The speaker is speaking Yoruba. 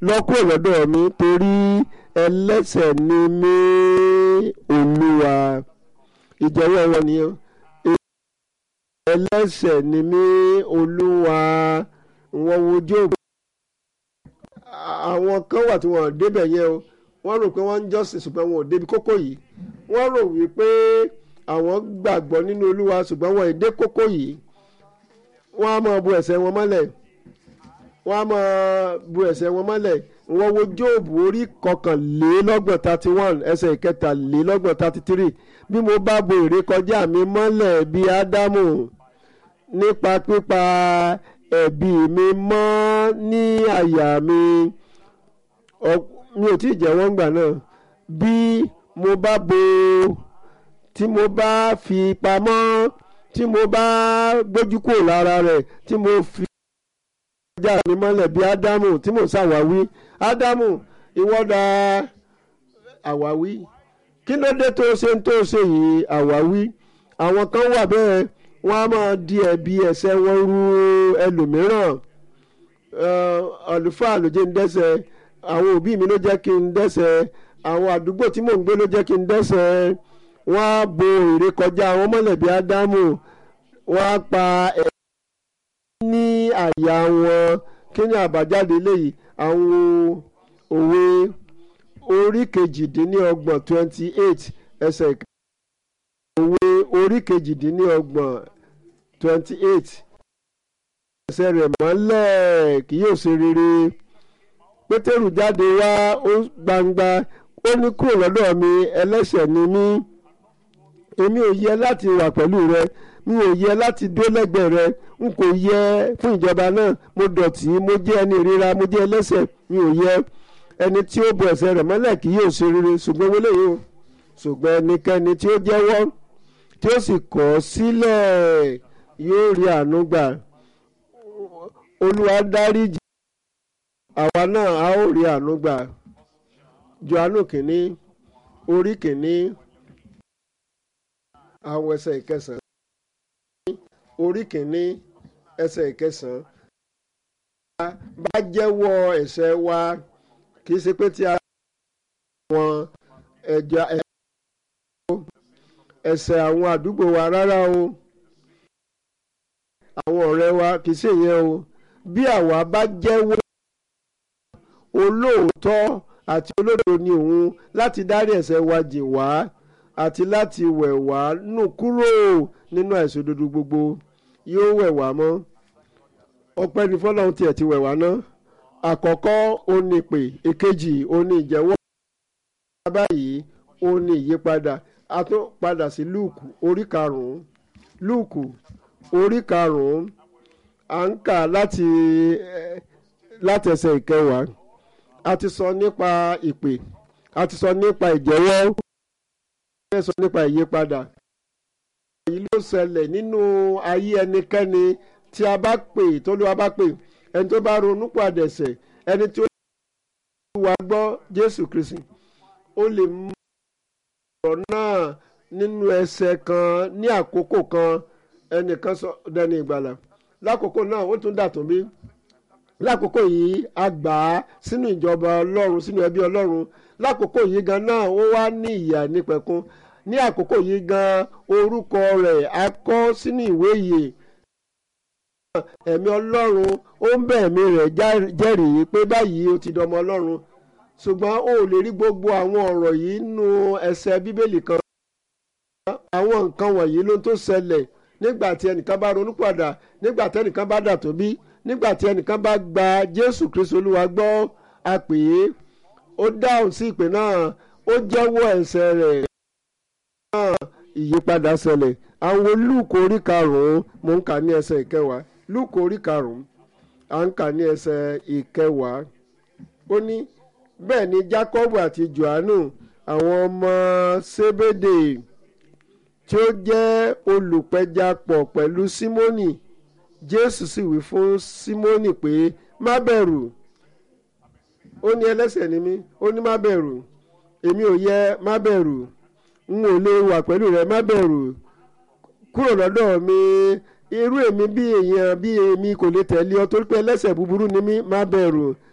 lọ kúrò lọ́dọ̀ mi torí ẹlẹ́ṣẹ̀ ni mí olúwa ìjẹ́wọ́ wọn nìyẹn ẹlẹ́ṣẹ̀ ni mí olúwa wọn wo Jóòbù àwọn kan wà tí wọn ò débẹ̀ yẹn o wọ́n rò pé wọ́n ń jọ́sìn ṣùgbọ́n wọn ò débi kókó yìí wọ́n rò wípé àwọn gbàgbọ́ nínú olúwa ṣùgbọ́n wọn ò dé kókó yìí wọ́n á máa bu ẹ̀ṣẹ̀ wọn mọ́lẹ̀ wọ́n á máa bu ẹ̀ṣẹ̀ wọn mọ́lẹ̀ wọ́n wo Jóòbù orí kọkànlélọ́gbọ̀n thirty one ẹsẹ̀ ìkẹtàlélọ́gbọ̀n thirty three bí mo bá bo ìrékọjá mi mọ́lẹ̀ bí Ádámù nípa pípa ẹ̀bi mi mọ́ ní àyà mi mi ò tí ì jẹ́wọ́ ńgbà náà bí mo bá bo tí mo bá fi pamọ́ tí mo bá gbójú kúrò lára rẹ̀ tí mo fi ọjà mi mọ́lẹ̀ bí ádámù tí mo ṣàwáwí ádámù ìwọ́dà àwáwí kí ló dé tó ṣe ń tó ṣe yìí àwáwí àwọn kan wà bẹ́ẹ̀ wọ́n á máa di ẹ̀bi ẹ̀ṣẹ̀ wọn ru ẹlòmíràn àlùfáà ló jẹ́ ń dẹ́ṣẹ̀ àwọn òbí mi ló jẹ́ kí n dẹ́ṣẹ̀ àwọn àdúgbò tí mò ń gbé ló jẹ́ kí n dẹ́ṣẹ̀ wọ́n á bo ìrékọjá àwọn mọ́lẹ̀ bí ádámù wọ́n á pa ẹ̀ ní àyà wọn kí ni àbájáde léyìí àwọn òwe orí kejìdínlọ́gbọ̀n twenty eight ẹsẹ̀ ìka òwe orí kejìdínlọ́gbọ̀n twenty eight ẹsẹ̀ rẹ̀ mọ́lẹ̀ kì yóò ṣe rere pétérù jáde wá ó gbangba ó ní kúrò lọ́dọ̀ mi ẹlẹ́ṣẹ̀ ni mí èmi ò yẹ láti wà pẹ̀lú rẹ mi ò yẹ láti dó lẹ́gbẹ̀ẹ́ rẹ n kò yẹ fún ìjọba náà mo dọ̀tí mo jẹ́ ẹni ìríra mo jẹ́ ẹlẹ́ṣẹ̀ mi ò yẹ ẹni tí ó bo ẹ̀ṣẹ̀ rẹ̀ mọ́lẹ̀ kì yóò ṣe rere ṣùgbọ́n wọlé yìí o ṣùgbọ́n ẹnikẹ́ni tí ó jẹ́wọ́ tí ó sì kọ̀ ọ́ sílẹ̀ yóò rí àánú gbà olúwa dáríjì àwa náà a ó rí àánú gbà Jòhánù kìíní orí kìíní àwọn ẹsẹ̀ ìkẹsàn-án orí kìíní ẹsẹ̀ ìkẹsàn-án bá jẹ́wọ́ ẹ̀ṣẹ̀ wa kì í ṣe pé tí a wọn ẹ̀jẹ̀ ẹ̀ṣẹ̀ àwọn àdúgbò wa rárá o àwọn ọ̀rẹ́ wa kì í ṣe yẹn o bí àwa bá jẹ́wọ́ olóòótọ́ àti olódodo ni òun láti dárí ẹ̀ṣẹ̀ wa jì wá àti láti wẹ̀ wá nù kúrò nínú àìṣòdodo gbogbo yóò wẹ̀ wá mọ́ ọpẹ́ ní fọlọ́run tiẹ̀ ti wẹ̀ wá ná àkọ́kọ́ ó ní ìpè èkejì ó ní ìjẹ́wọ́ báyìí ó ní ìyípadà a tún padà sí lúùkù orí karùn-ún lúùkù orí karùn-ún à ń kà láti láti ẹsẹ̀ ìkẹwàá a ti sọ nípa ìpè a ti sọ nípa ìjẹ́wọ́ a ti sọ nípa ìyípadà èyí ló ṣẹlẹ̀ nínú ayé ẹnikẹ́ni tí a bá pè tó ló wa bá pè ẹni tó bá ronú padà ẹ̀ṣẹ̀ ẹni tí ó wá gbọ́ Jésù Kristi ó lè mú ọ̀rọ̀ náà nínú ẹsẹ̀ kan ní àkókò kan ẹnìkan sọ dẹni ìgbàlà lákòókò náà ó tún dàtún bí lákòókò yìí a gbà á sínú ìjọba Ọlọ́run sínú ẹbí Ọlọ́run lákòókò yìí gan náà ó wá ní ìyà nípẹ̀kun ní àkókò yìí gan orúkọ rẹ̀ a kọ sínú ìwé ìyè ẹ̀mí Ọlọ́run ó ń bẹ̀ ẹ̀mí rẹ̀ jẹ́rìí pé báyìí ó ti dọmọ Ọlọ́run ṣùgbọ́n ó lè rí gbogbo àwọn ọ̀rọ̀ yìí nínú ẹsẹ̀ Bíbélì kan àwọn nǹkan wọ̀nyí ló tó ṣẹlẹ̀ nígbà tí ẹnìkan bá ronú padà nígbà tí ẹnìkan bá dà tó bí nígbà tí ẹnìkan bá gba Jésù Kristu Olúwa gbọ́ a pè é ó dáhùn sí ìpè náà ó jẹ́wọ́ ẹ̀ṣẹ̀ rẹ̀ náà ìyípadà ṣẹlẹ̀ àwọn Lúùkù orí karùn-ún mò ń kà ní ẹsẹ̀ ìkẹwàá Lúùkù orí karùn-ún à ń kà ní ẹsẹ̀ ìkẹwàá ó ní bẹ́ẹ̀ ni Jákọ́bù àti Jòhánù àwọn ọmọ Sébédè tí ó jẹ́ olùpẹja pọ̀ pẹ̀lú Símónì Jésù sì wí fún Símónì pé má bẹ̀rù ó ní ẹlẹ́ṣẹ̀ ni mí ó ní má bẹ̀rù èmi ò yẹ má bẹ̀rù n ò lè wà pẹ̀lú rẹ má bẹ̀rù kúrò lọ́dọ̀ mi irú èmi bí èèyàn bí èmi kò lè tẹ̀lé ọ torí pé ẹlẹ́ṣẹ̀ búburú ni mí má bẹ̀rù